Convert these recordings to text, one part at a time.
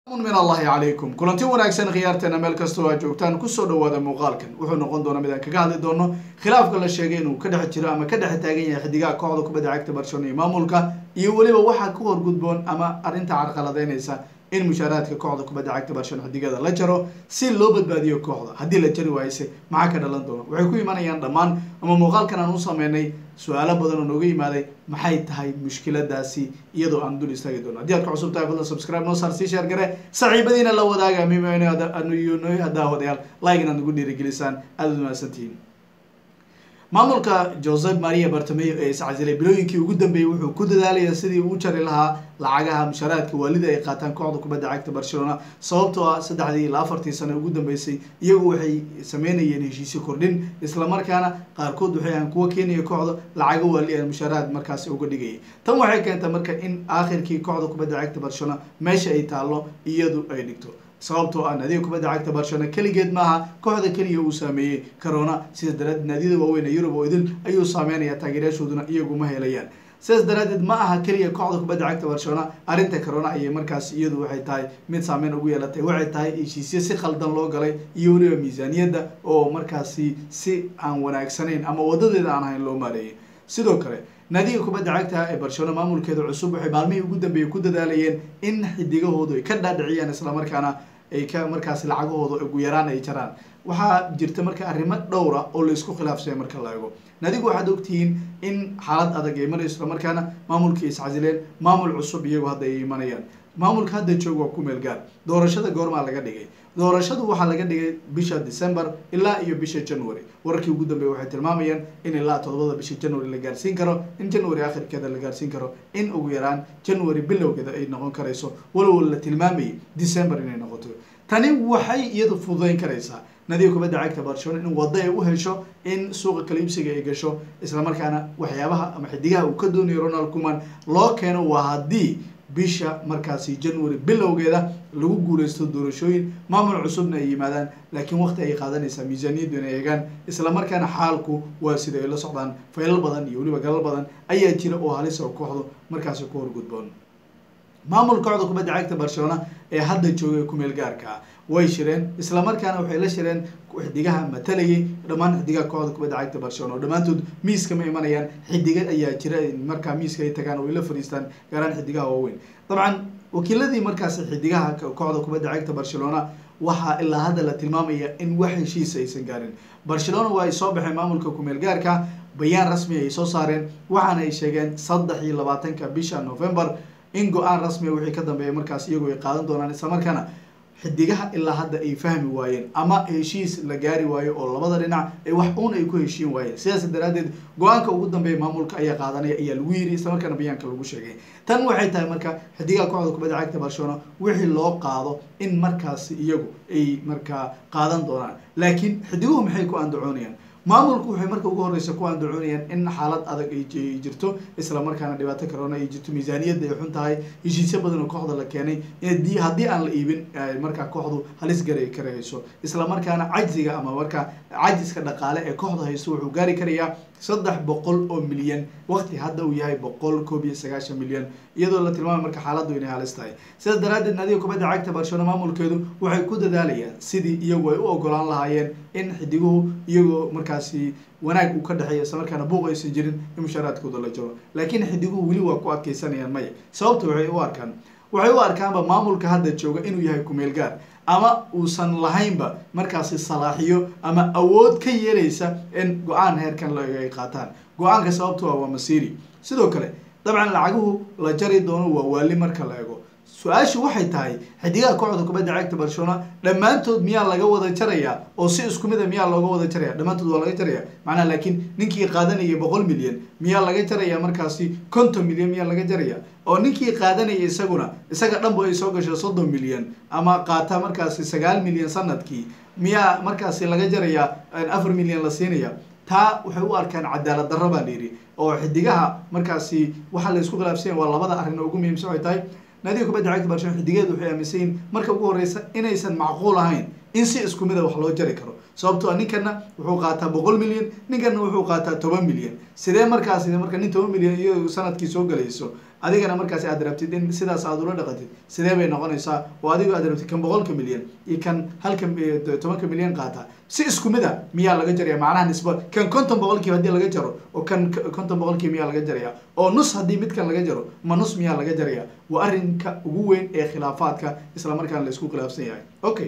min allahi calaykum kulanti wanaagsan khiyaarteena meel kastoo aad joogtaan kusoo dhawaada muuqaalkan wuxuu noqon doonaa mid aan kaga hadli doono khilaafka la sheegay inuu ka dhex jiro ama ka dhex taagan yahay xidigaha kooxda kubadda cagta barcelona iyo maamulka iyo weliba waxaa ka horgudboon ama arrinta carqaladeynaysa in mushaaraadka kooxda kubadda cagta barcelona xidigada la jaro si loo badbaadiyo kooxda haddii la jari waayse maxaa ka dhalan doona waxay ku imanayaan dhammaan ama muuqaalkan aan u sameynay su-aalo badan oo nooga yimaaday maxay tahay mushkiladaasi iyadoo aan dul istaagi doono haddii aad ka cusub tahay fadlan subscribe noo saar sii sheer gare saaxiibadiina la wadaaga mimno hadaawadayaal like inaad nagu dhiirigelisaan aada ud mahadsantihiin maamulka joseph maria bartomeo ee iscasilay bilooyinkii ugu dambeeyey wuxuu ku dadaalaya sidii uu jari lahaa lacagaha mushaaraadka waalida ay qaataan kooxda kubadda cagta barcelona sababtoo ah saddexdii ilaa afartii sano ugu dambeysay iyagu waxay sameynayeen heshiisyo kordhin islamarkaana qaarkood waxay ahaan kuwa keenaya kooxda lacago waali aan mushaaraad markaasi uga dhigayay tan waxay keentay marka in aakhirkii kooxda kubadda cagta barcelona meesha ay taallo iyadu ay dhigto sababtoo ah naadiga kubadda cagta barcelona keligeed maaha kooxda keliya uu saameeyey corona sidaas daraadeed naadiyada waaweyn ee yurub oo idil ayuu saameynaya taageerayaashooduna iyagu ma helayaan sidaas daraadeed ma aha keliya kooxda kubadda cagta barcelona arrinta corona ayay markaas iyadu waxay tahay mid saameyn ugu yeelatay waxay tahay heshiisyo si khaldan loo galay iyo weliba miisaaniyadda oo markaasi si aan wanaagsanayn ama wadadeeda aan ahayn loo maareeyay sidoo kale naadiga kubadda cagta ee barcelona maamulkeeda cusub waxay maalmihii ugu dambeeyey ku dadaalayeen in xidigahoodu ay ka dhaadhiciyaan islamarkaana ay ka markaasi lacagahooda ugu yaraan ay jaraan waxaa jirta marka arrimo dhowra oo laisku khilaafsaya marka la ego nadigu waxaad ogtihiin in xaalad adag ay marayso islamarkaana maamulkii iscasileen maamul cusub iyagu hadda ay imanayaan maamulka hadda joog waa ku meel gaar doorashada goormaa laga dhigay doorashadu waxaa laga dhigay bisha december ilaa iyo bisha january wararkii ugu dambeeya waxay tilmaamayaan in ilaa todobada bisha january la gaarsiin karo in january akhirkeeda la gaarsiin karo in ugu yaraan january bilowgeeda ay noqon karayso walow la tilmaamayay december inay noqoto tani waxay iyadu fududeyn karaysaa nadiga kubadda cagta barcelona in waddo ay u hesho in suuqa kala iibsiga ay gasho islamarkaana waxyaabaha ama xidigaha uu ka doonayo ronald kuman loo keeno waa haddii bisha markaasi january bilowgeeda lagu guuleysto doorashooyin maamul cusubna ay yimaadaan laakiin waqti ay qaadanaysaa miisaaniyaddu inay eegaan islamarkaana xaalku waa sida ay la socdaan faylal badan iyo weliba galal badan ayaa jira oo halis oo kooxdu markaasi ku horgudboon maamul kooxda kubadda cagta barcelona ee hadda joogay kumeel gaarka ah way shireen islamarkaana waxay la shireen xidigaha matalayay dhammaan xidigaha kooxda kubadda cagta barcelona oo dhammaantood miiska ma imanayaan xidiga ayaa jira markaa miiska ay tagaan oo ay la fadhiistaan gaaraan xidigaha waaweyn dabcan wakiiladii markaasi xidigaha kooxda kubadda cagta barcelona waxaa ilaa hadda la tilmaamaya in wax heshiisa aysan gaarin barcelona waa ay soo baxeen maamulka kumeel gaarka bayaan rasmi ay soo saareen waxaana ay sheegeen saddex iyo labaatanka bisha november in go-aan rasmiga wixii ka dambeeya markaas iyagu ay qaadan doonaan islamarkaana xidigaha ilaa hadda ay fahmi waayeen ama heshiis la gaari waayo oo labada dhinac ay wax uun ay ku heshiin waayeen sidaas daraadeed go-aanka ugu dambeeya maamulka ayaa qaadanaya ayaa lagu yiri islamarkaana bayaanka lagu sheegay tan waxay tahay marka xidigaha kooxda kubadda cagta barcelona wixii loo qaado in markaasi iyagu ay markaa qaadan doonaan laakiin xidiguhu maxay ku andacoonayaan maamulku waxay marka ugu horeysa ku andacoonayaan in xaalad adag ay jirto islamarkaana dhibaato corona ay jirto miisaaniyadda ay xun tahay heshiisyo badan oo kooxda la keenay haddii aan la iibin markaa kooxdu halis garay karayso islamarkaana cajziga ama markaa cajiska dhaqaale ee kooxda haysto wuxuu gaari karayaa saddex boqol oo milyan waqti hadda uu yahay boqol koob iyo sagaashan milyan iyadoo la tilmaamay marka xaaladdu inay halis tahay sidaas daraadeed naadiga kubadda cagta barcelona maamulkeedu waxay ku dadaalayaan sidii iyagu ay u ogolaan lahaayeen in xidiguhu iyagoo markaasi wanaag uu ka dhexeeya islamarkaana buuq aysan jirin in mushaaraadkooda la jaro laakiin xidiguhu weli waa ku adkeysanayaan maya sababta waxay u arkaan waxay u arkaanba maamulka hadda jooga inuu yahay kumeel gaar ama uusan lahaynba markaasi salaaxiyo ama awood ka yeelaysa in go-aan heerkan ay qaataan go-aanka sababto ah waa masiri sidoo kale dabcan lacaguhu la jari doono waa waali marka la ego su-aashu waxay tahay xidigaha kooxda kubadda cagta barcelona dhammaantood miyaa laga wada jarayaa oo si isku mid a miyaa looga wada jaraya dhammaantood waa laga jaraya macnaha laakiin ninkii qaadanayay boqol milyan miyaa laga jaraya markaasi konton milyan miyaa laga jaraya oo ninkii qaadanaya isaguna isaga dhanba ay soo gasho soddon milyan ama qaata markaasi sagaal milyan sanadkii miyaa markaasi laga jaraya afar milyan la siinaya taa waxay u arkaan cadaalad darro baa layidhi oo xidigaha markaasi waxaa la isku khilaafsanya waa labada arrin oo ugu muhiimsan ay tahay naadiga kubadda cagta barcelona xidigeedu waxay aaminsan yihin marka ugu horeysa inaysan macquul ahayn in si isku mid a wax loo jari karo sababtoo a ninkana wuxuu qaataa boqol milyan ninkana wuxuu qaataa toban milyan sidee markaasi marka nin toban milyan iyo sanadkii soo galayso adigana markaasi aad rabtid in sidaas aad ula dhaqatid sidee bay noqonaysaa oo adigo aad rabtid kan boqolka milyan iyo kan halka tobanka milyan qaata si isku mid a miyaa laga jaraya macnaha nisba kan konton boqolkiiba haddii laga jaro oo kan konton boqolkiiba miyaa laga jaraya oo nus haddii midkan laga jaro ma nus miyaa laga jaraya waa arrinka ugu weyn ee khilaafaadka isla markaana la isku khilaafsan yahay okay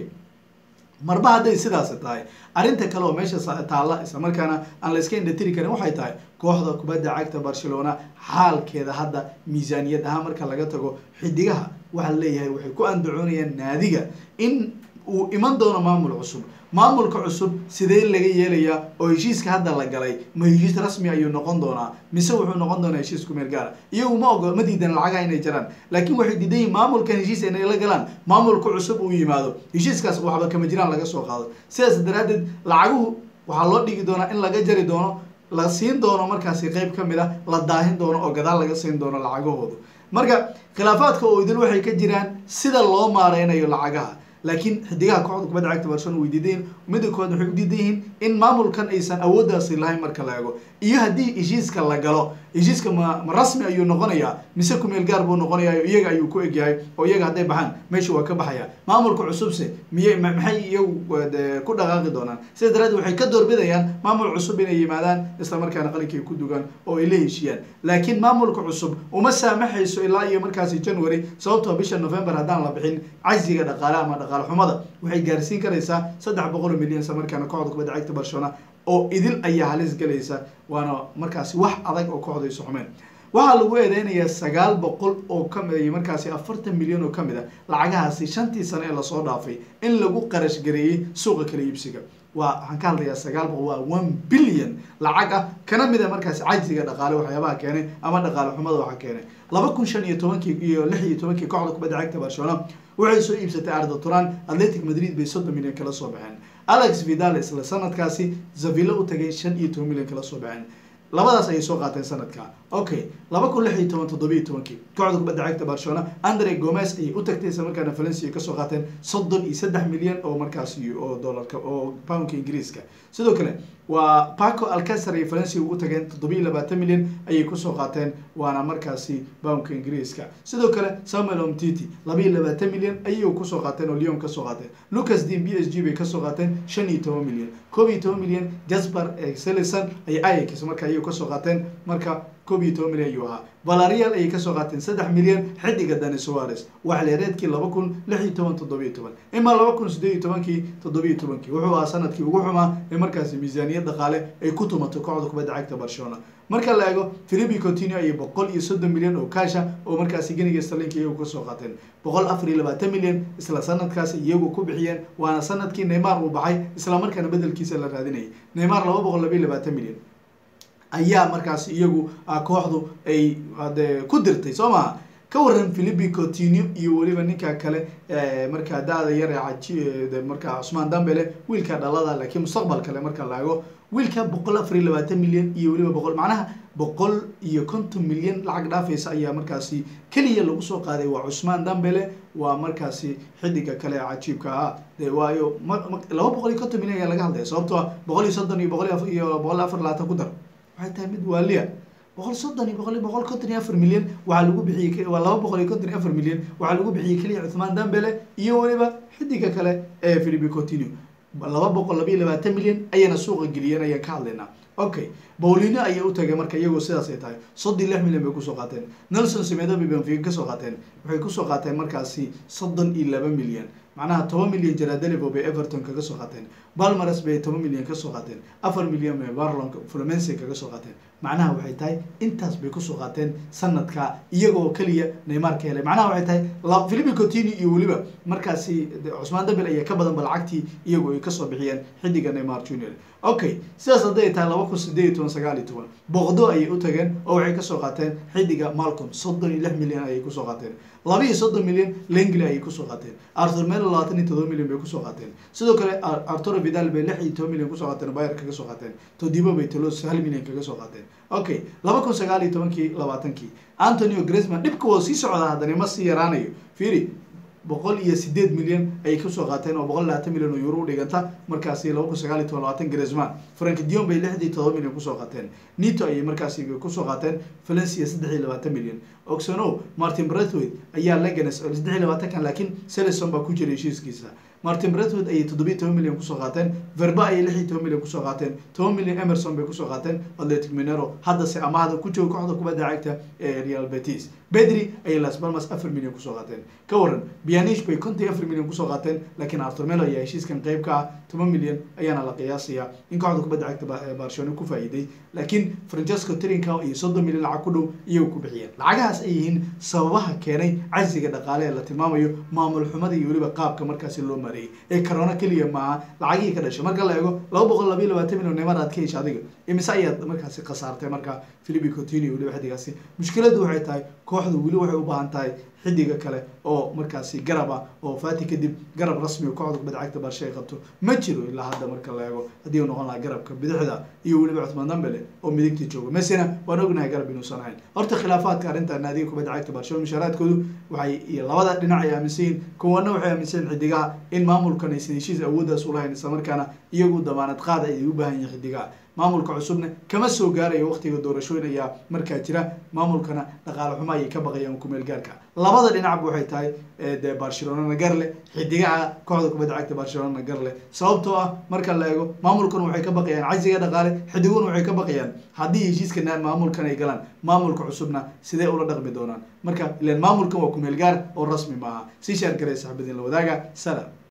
marba hadday sidaas tahay arrinta kale oo meesha taalla isla markaana aan la iska indhatiri karin waxay tahay kooxda kubadda cagta barcelona xaalkeeda hadda miisaaniyad ahaan marka laga tago xidigaha waxaa leeyahay waxay ku andacoonayaan naadiga in uu iman doono maamul cusub maamulka cusub sidee laga yeelayaa oo heshiiska hadda la galay ma heshiis rasmi ayuu noqon doonaa mise wuxuu noqon doonaa heshiis kumeel gaara iyagu ma ogo ma diidan lacagaha inay jaraan laakiin waxay diidan yihin maamulkan heshiis inay la galaan maamulka cusub uu yimaado heshiiskaas waxba kama jiraan laga soo qaado sidaas daraadeed lacaguhu waxaa loo dhigi doonaa in laga jari doono la siin doono markaasi qeyb ka mid a la daahin doono oo gadaal laga siin doono lacagahoodu marka khilaafaadka oo idil waxay ka jiraan sida loo maareynayo lacagaha laakiin xidigaha kooxda kubadda cagta barcelona way diidan yihin midda kood waxay u diidan yihiin in maamulkan aysan awooddaasi lahayn marka la eego iyo haddii heshiiska la galo heshiiska ma ma rasmi ayuu noqonayaa mise kumeel gaar buu noqonayaa iyaga ayuu ku egyahay oo iyaga hadday baxaan meesha waa ka baxaya maamulka cusubse miye maxay iyagu ku dhaqaaqi doonaan sida daraadeed waxay ka doorbidayaan maamul cusub inay yimaadaan isla markaana qalinkay ku dugaan oo ay la heshiiyaan laakiin maamulka cusub uma saamaxayso ilaa iyo markaasi january sababtoo bisha november haddaan la bixin casiga dhaqaale ama dhaqaale xumada waxay gaarsiin karaysaa saddex boqol oo milyan isla markaana kooxda kubadda cagta barcelona oo idil ayaa halis galaysa waana markaasi wax adag oo kooxda isu xumeen waxaa lagu eedeynayaa sagaal boqol oo kamid iyo markaasi afartan milyan oo kamid a lacagahaasi shantii sano ee lasoo dhaafay in lagu qarash gareeyey suuqa kala iibsiga waa waxaan ka hadlayaa sagaal boqol waa one billion lacag ah kana mid a markaasi cajsiga dhaqaale waxyaabaha keenay ama dhaqaale xumada waxaa keenay laba kun shan iyo tobankii iyo lix iyo tobankii kooxda kubadda cagta barcelona waxay soo iibsatay arda turan atletic madrid bay soddon milyan kala soo baxeen alex vidal isla sanadkaasi zavilla u tagay shan iyo toban milyan kala soo baxeen labadaas ayay soo qaateen sanadka okay laba kun lix iyo toban toddobiyo tobankii kooxda kubadda cagta barcelona andre gomez ayay u tagtay isla markaana valencia kasoo qaateen soddon iyo saddex milyan oo markaasi oo dollarka oo poundka ingiriiska sidoo kale waa paco alcacer iyo valencia ugu tageen toddobiyo labaatan milyan ayay kusoo qaateen waana markaasi poundka ingiriiska sidoo kale samuel omtiti labaiyo labaatan milyan ayay kusoo qaateen oo leon kasoo qaateen lucas dean b s g bay kasoo qaateen shan iyo toban milyan koob iyo toban milyan jasper selison ay ayax marka ayay kasoo qaateen marka koob iyo toban milyan ayuu ahaa valarial ayay kasoo qaateen saddex milyan xidiga dani soares waxleereedkii laba kun lix iyo toban toddobiyo toban imaa laba kun sideed iyo tobankii toddobiyo tobankii wuxuu ahaa sanadkii ugu xumaa ee markaasi miisaaniyad dhaqaale ay ku tumato kooxda kubadda cagta barcelona marka la eego philipi coutinho iyo boqol iyo soddon milyan oo kaasha oo markaasi geniga starlinka iyagu kasoo qaateen boqol afar iyo labaatan milyan isla sanadkaas iyagu ku bixiyeen waana sanadkii neymar uu baxay isla markaana bedelkiisa la raadinayay neymar laba boqol laba iyo labaatan milyan ayaa markaasi iyagu kooxdu ay de ku dirtay soo maha ka waran philipi coutinho iyo weliba ninka kale markaa da-da yar ee markaa cusmaan dambele wiilka dhalada laakiin mustaqbal kale marka la eego wiilka boqol afar iyo labaatan milyan iyo weliba boqol macnaha boqol iyo konton milyan lacag dhaafaysa ayaa markaasi keliya lagu soo qaaday waa cusmaan dambele waa markaasi xidiga kale ee cajiibka ah de waayo laba boqol iyo konton milyan ayaa laga hadlaya sababtoo ah boqol iyo soddon iyo boqol iyo boqol afar labaatan ku dar waxay tahay mid waaliya boqol soddon iyo boqol boqol konton iyo afar milyan waxaa lagu bixiyey waa laba boqol iyo konton iyo afar milyan waxaa lagu bixiyey keliya cuthmaan dambele iyo weliba xidiga kale ee philipi coutinho laba boqol laba iyo labaatan milyan ayayna suuqa geliyeen ayaan ka hadlaynaa okay bowlino ayay u tagay marka iyagoo sidaas ay tahay soddon iyo lix milyan bay kusoo qaateen nelson semedo bay benfica kasoo qaateen waxay kusoo qaateen markaasi soddon iyo laba milyan macnaha toban milyan jaradelivo bay everton kaga soo qaateen balmares bay toban milyan kasoo qaateen afar milyan bay barlon flumense kaga soo qaateen macnaha waxay tahay intaas bay kusoo qaateen sanadka iyagoo keliya neymar ka helay macnaha waxay tahay philipi coutinho iyo weliba markaasi cusmaan dambel ayaa ka badanba lacagtii iyagoo ay kasoo bixiyeen xidiga neymar junior okay sidaas hadday tahay laba kun sideed iyo toban sagaal iyo toban boqdo ayay u tageen oo waxay kasoo qaateen xidiga malcom soddon iyo lix milyan ayay kusoo qaateen laba iyo soddon milyan lengli ayay kusoo qaateen arthur melo labaatan iyo todoba milyan bay kusoo qaateen sidoo kale arturo vidal bay lix iyo toban milyan kusoo qaateen bayer kaga soo qaateen todibo bay tolos hal milyan kaga soo qaateen okay laba kun sagaal iyo tobankii labaatankii antonio gresman dhibka waa sii socdaa haddana ma sii yaraanayo fiiri boqol iyo sideed milyan ayay kusoo qaateen oo boqol labaatan milyan oo euro u dhiganta markaasi laba kun sagaal iyo toban labaatan grisman frank dion bay lixdii todoba milyan kusoo qaateen nito ayay markaasi kusoo qaateen valencia saddex iyo labaatan milyan oxono martin brathwaite ayaa leganes oo saddex iyo labaatankan laakiin selison baa ku jira heshiiskiisa martin bretwood ayay toddobiyo toban milyan kusoo qaateen verba ayay lix iyo toban milyan kusoo qaateen toban milyan emerson bay kusoo qaateen atletic minero haddase amahda ku jooga kooxda kubadda cagta ee real betis bedri ayay las palmas afar milyan kusoo qaateen ka waran bianish bay konton iyo afar milyan kusoo qaateen laakiin artur melo ayaa heshiiskan qayb ka ah toban milyan ayaana la qiyaasaya in kooxda kubadda cagta barcelona ku faa'iiday laakiin francesco trinca iyo soddon milyan lacag ku dhow iyagu ku bixiyeen lacagahaas ay yihiin sababaha keenay casiga dhaqaale ee la tilmaamayo maamul xumada iyo weliba qaabka markaasi loo mareeyay ee corona keliya maaha lacagihii ka dhashay marka la eego laba boqol labayo labaatan milyan neymar aad ka hesha adiga imise ayaad markaasi khasaartay marka philipi coutinho weliba xidigaasi mushkiladu waxay tahay kooxdu weli waxay u baahan tahay xidiga kale oo markaasi garab ah oo fati kadib garab rasmi oo kooxda kubadda cagta barsha ay qabto ma jiro ilaa hadda marka la eego haddii uu noqon lahaa garabka bidixda iyo weliba cuthmaan dambele oo midigta jooga mesina waan ognahay garab inuusan ahayn horta khilaafaadka arrinta naadiga kubadda cagta barcelona mushaaraadkoodu waxay iyo labada dhinac ay aaminsan yihiin kuwana waxay aaminsan yihin xidigaha in maamulkan aysan heshiis awooddaas ulahayn islamarkaana iyagu damaanad qaada ay u baahan yihin xidigaha maamulka cusubna kama soo gaarayo waqtiga doorashooyin ayaa markaa jira maamulkana dhaqaale xumo ayay ka baqayaan kumeel gaarka labada dhinacba waxay tahay dee barcelonana garle xidigaha kooxda kubadda cagta barcelonana garle sababtoo ah marka la eego maamulkana waxay ka baqayaan casiga dhaqaale xidiguna waxay ka baqayaan haddii heshiiska maamulkan ay galaan maamulka cusubna sidee ula dhaqmi doonaan marka ilan maamulkan waa kumeel gaar oo rasmi maaha si shaar garay saxbadiin la wadaaga salam